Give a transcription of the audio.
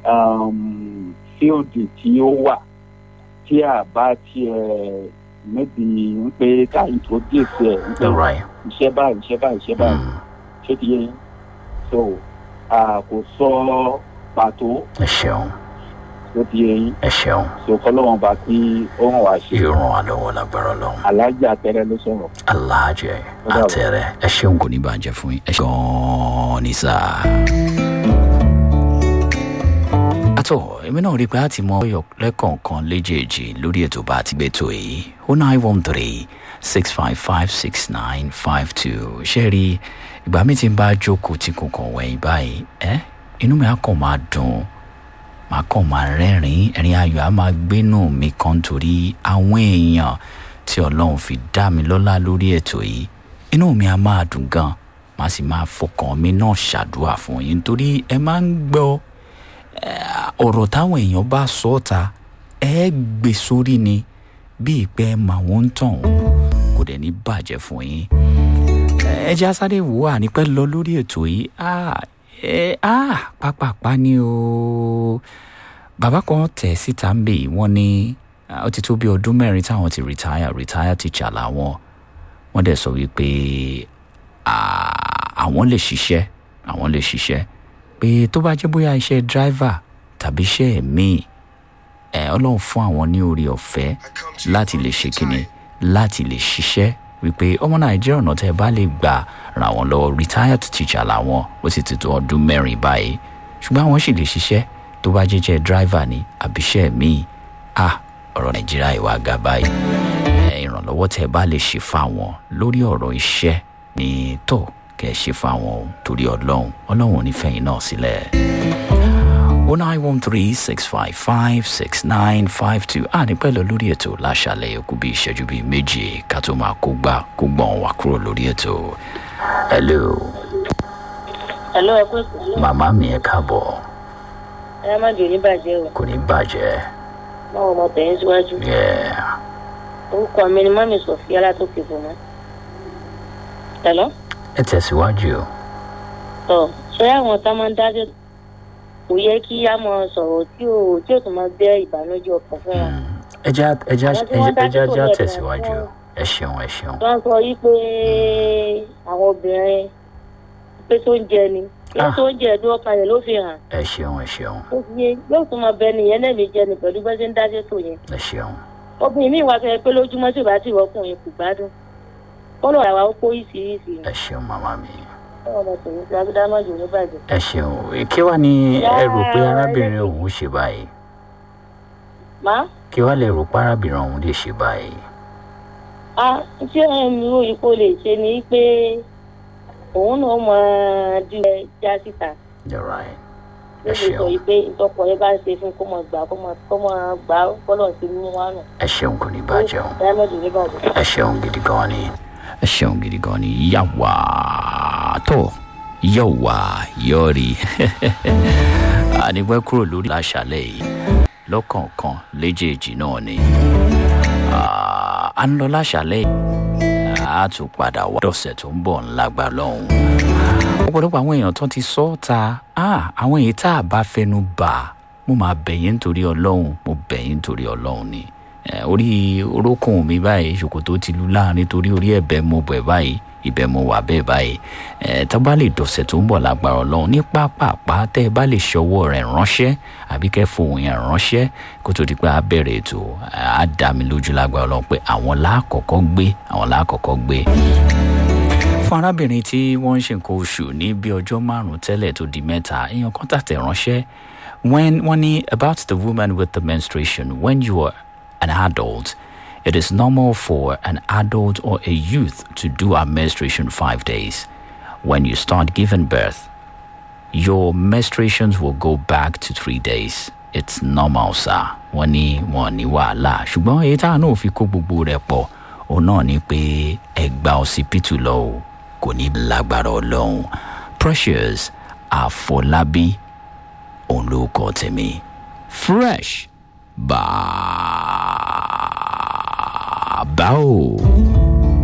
um, fíòdì tí ó wà tí a bá tiẹ̀ níbi ń pé ká introduce ẹ̀ ń pé right iṣẹ́ báyìí iṣẹ́ báyìí iṣẹ́ báyìí Mm. ṣé ti yé yín so a kò sọ pàtó ẹ ṣeun ṣó ti yé yín ẹ ṣeun so kọ́lọ́wọ́n bá kí ó hàn wá ṣe yóò ràn wá lọ́wọ́ lágbára ọlọ́run alájà tẹ́rẹ́ ló sọ̀rọ̀. aláàjẹ àtẹrẹ ẹ ṣeun kò ní bàjẹ́ fún yín ẹ ṣe gan-an ní sáà. àtọ̀ èmi náà rí i pé a ti mọ ọyọ lẹ́kọ̀ọ̀kan léjèèjì lórí ètò bá a ti gbé tó yìí o nine one three six five five six nine five two ṣé rí ìgbà mi ti ń bá jókòó tí kò kàn wẹ̀yìn báyìí ẹ́ inú mi á kàn máa dùn màá kàn máa rẹ́rìn-ín ẹ̀rín ayọ̀ á máa gbénú mi kan torí àwọn èèyàn tí ọlọ́run fi dá mi lọ́lá lórí ètò yìí inú mi á máa dùn gan màá sì máa fọkàn mi náà ṣàdúrà fún yín torí ẹ máa ń gbọ́ eh, ọ̀rọ̀ táwọn èèyàn bá sọ ọ́ ta ẹ gbé sórí ni bí ìpẹ́ màwọn ń tàn kò dẹ̀ ní bàjẹ́ fún yín ẹ jẹ́ asáré wò wà ní pẹ́ lọ lórí ètò yìí ah ẹ ah pápápá ni o bàbá kan tẹ̀ síta ń bè wọ́n ní ah, ó ti tó bí ọdún mẹ́rin táwọn ti retire retire teacher làwọn wọ́n dẹ̀ sọ wípé ah, àwọn lè ṣiṣẹ́ àwọn lè ṣiṣẹ́ pé tó bá jẹ́ bóyá iṣẹ́ driver tàbí iṣẹ́ míì ẹ̀ ọlọ́run fún àwọn ní orí ọ̀fẹ́ láti lè ṣe kíni láti lè ṣiṣẹ́ wípé ọmọ nàìjíríà ọ̀nà tẹ́ ẹ bá lè gbà ràn wọ́n lọ́wọ́ retired teacher làwọn ó sì ti tó ọdún mẹ́rin báyìí ṣùgbọ́n àwọn sì lè ṣiṣẹ́ tó bá jẹ́jẹ́ driver ni àbíṣẹ́ míì ah ọ̀rọ̀ nàìjíríà ìwà ga báyìí ẹ, ìrànlọ́wọ́ tẹ́ ẹ bá lè ṣe fáwọn lórí ọ̀rọ̀ iṣẹ́ ní tó kẹ́ ẹ ṣe fáwọn o torí ọlọ́run ọlọ́run ò ní fẹ̀yìn náà sílẹ̀. 09136556952 a ní pẹ̀lú lórí ètò láṣàlẹ̀ yòókù bíi ìṣẹ́jú bíi méje ká tó máa kó gbà kó gbọ̀n wá kúrò lórí ètò. hello Àlọ́ ẹ̀kọ́ ìpínlẹ̀ màmá mi ẹ káàbọ̀ ẹ̀rọ má jò ní bàjẹ́ o. kò ní bàjẹ́ Báwo ọmọ tẹ̀yìn síwájú? yeah. Orúkọ mi ni Mọ́mí Sọ̀fíà látòkè fòmọ́. Ẹ̀lọ́? ẹ tẹ̀síwájú o. Tọ̀ ṣé àwọn tá máa ń dájọ́ kò yẹ kí á mọ sọ̀rọ̀ tí ò tí ò tún máa bẹ́ ìbànújẹ́ ọkàn fún wọn. ẹja ẹja Àwọn tí wọ́n ẹja dájú ẹja kò lè tẹ̀síwájú dùn ẹ ṣeun ẹ ṣeun. Wọ́n sọ yí pé àwọn obìnrin pé tó ń jẹ ni. Pé Ah. tó ń jẹ ẹ̀dùn ọkàn rẹ̀ ló fi hàn. ẹ ṣeun ẹ ṣeun Ó fi yé yóò tún máa bẹ nìyẹn lẹ́ẹ̀mí jẹ ni pẹ̀lú bẹ́ẹ̀ ṣe ń dájọ́ tó yẹn. ẹ ṣeun Obìnrin mi wá fẹ́ pé lójúmọ́ tí ò bá ti wọ́kùnrin kò gbádùn. Kọ́lọ̀ àwa ó kó ìsirísi ni. ẹ ṣeun màmá mi ọmọ tòun ti agbádámọ̀jò ní bàjẹ́. ẹ ṣeun kí wàá ní ẹ rò pé arábìnrin òun ṣe báyìí má kí wàá lè rò pé arábìnrin òun lè ṣe báyìí. a tí ẹ̀mí òyìnbó lè ṣe ni pé òun náà máa di ẹ já síta You're right. ló ẹ lè sọ ṣeun yìí pé ìtọ́kọ yẹn bá ń ṣe fún kó máa gbà kó máa kó máa gbà á kọ́lọ̀ sí mú wá nù. ẹ ṣeun kò ní bàjẹ́ o. dámọ̀jò ní bàjẹ́. ẹ ṣeun gidi gan ni. ẹ ṣeun gidi gan ni yàwá tó yọ̀wá yọ̀rí. ànípẹ́ kúrò lórí láṣálẹ̀ yìí lọ́kọ̀ọ̀kan léjèèjì náà ni. Ah, à ń lọ láṣálẹ̀ yìí a tún padà wá dọ̀sẹ̀ tó ń bọ̀ ńlágbá lọ́hùn. ọ̀pọ̀lọpọ̀ àwọn èèyàn tó ti sọ ọ́ ta ah, àwọn èyí tá a bá fẹnu bà mo máa bẹ̀yìn nítorí ọlọ́run mo bẹ̀yìn nítorí ọlọ́run ni Eh, orí orókùn mi báyìí ṣòkòtò ti lu láàrin torí orí ẹ̀bẹ̀ mo bẹ̀ báyìí ibẹ̀ mo wà bẹ́ẹ̀ báyìí ẹ̀ tá a bá lè dọ̀sẹ̀ tó ń bọ̀ lágbára ọlọ́run ní pápápá tẹ́ ẹ bá lè ṣọwọ́ rẹ̀ ránṣẹ́ àbí kẹ́ fohùn yẹn ránṣẹ́ kó tó di pé a bẹ̀rẹ̀ ètò á dá mi lójú lágbára ọlọ́run pé àwọn láàkọ́kọ́ gbé àwọn láàkọ́kọ́ gbé fún arábìnrin tí wọ́n ń ṣe nǹkan oṣù ní bí ọjọ́ márùn-ún tẹ́lẹ̀ tó di mẹ́ta èèyàn kan tàtẹ̀ ránṣẹ́ when wọ́n ní about the woman with the menstruation when you are an adult it is normal for an adult or a youth to do a menstruation five days when you start giving birth your menstruations will go back to three days it's normal sir wọ́n ní wọ́n ní wàhálà ṣùgbọ́n èyí tá a náà fi kó gbogbo rẹ̀ pọ̀ òun náà ni pé ẹgbà ọsibítù lọ o kò ní lágbára ọlọ́run precious àfọlábí òun ló kọ tèmi fresh bàbá o.